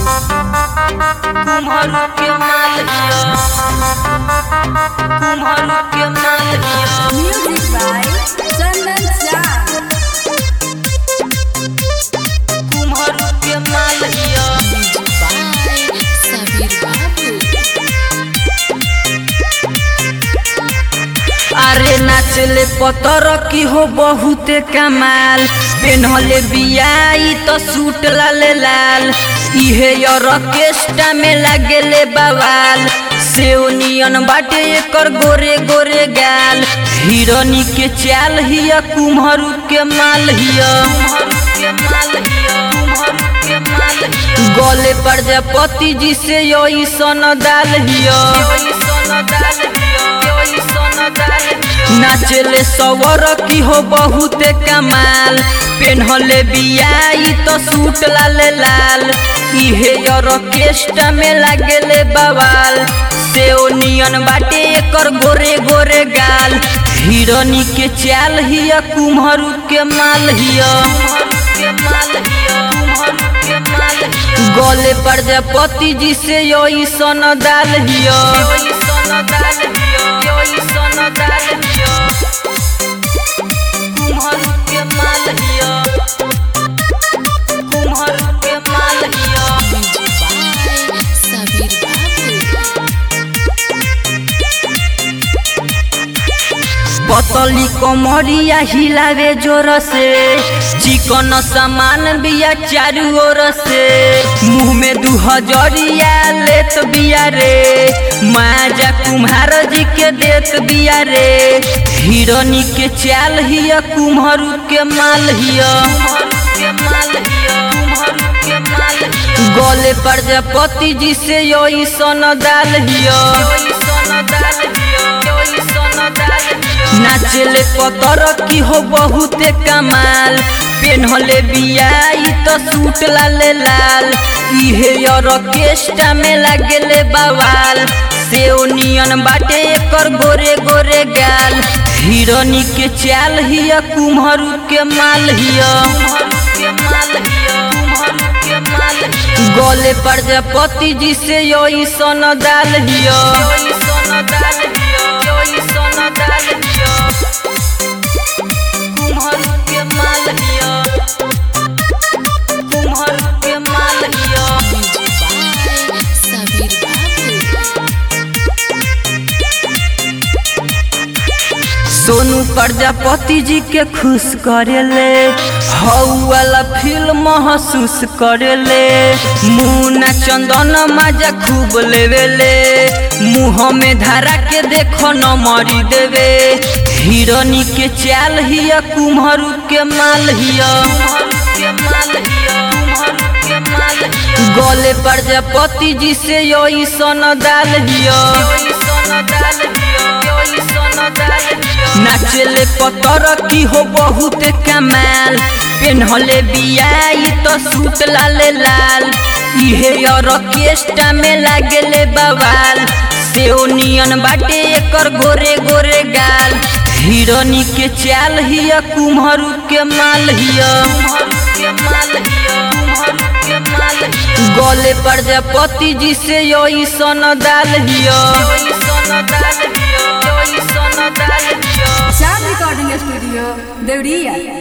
कुम्हरू के माल हिया कुम्हरू के माल हिया Music by Chandan Jha. कुम्हरू के माल हिया Sabir Babu. अरे नाचले पतर की हो बहुते कमाल पेन्हले बियाई तो सूट लाल लाल इहे ऑर्केस्ट्रा में लागेले बवाल सेओनियन बाटे एकर गोरे गोरे गाल हिरनी के चाल हिया कुम्हरू के माल हिया गले प्रजापति जी से यही सन दाल हिया नाचले सवर की हो बहुते कमाल पेन्हले बियाई तो सूट लाल लाल इहे ऑर्केस्ट्रा में लागेले बवाल सेओनियन बाटे एकर गोरे गोरे गाल हिरनी के चाल हिया कुम्हरू के माल हिया गले प्रजापति जी से यही सन दाल हिया कुम्हरू के माल हिया कुम्हरू के माल हिया Sabir Babu. पतली कमरिया हिलावे जोर से चिकन सामान बिया चारू ओर से मुंह में दू हजरिया लेत बिया रे माजा कुम्हार जी के देत बिया रे हिरनी के चाल हिया कुम्हरू के माल हिया गले प्रजापति जी से यही सन दाल हिया नाचले पतर की हो बहुते कमाल पेन्हले बियाई तो सूट लाल लाल इहे ऑर्केस्ट्रा में लागेले बवाल सेओनियन बाटे एकर गोरे गोरे गाल हिरनी के चाल हिया कुम्हरू के माल हिया गले प्रजापति जी से यही सन दाल हिया कुम्हरू के माल हिया कुम्हरू के माल हिया Sabir Babu. सोनू प्रजापति जी के खुश करेले हऊ वाला फील महसूस करेले मुन्ना चंदन मजा खूब लेवेले मुँह में धारा के देखो न मरी देवे हिरनी के चाल हिया कुम्हरू के माल हिया गले प्रजापति जी से यही सन दाल हिया नाचले पतर की हो बहुते कमाल पेन्हले बियाई तो सूट लाल लाल इहे ऑर्केस्ट्रा में लागेले बवाल सेओनियन बाटे एकर गोरे गोरे गाल हिरनी के चाल हिया कुम्हरू के माल हिया गले प्रजापति जी से यही सन दाल हिया Sham Recording Studio, Devriya.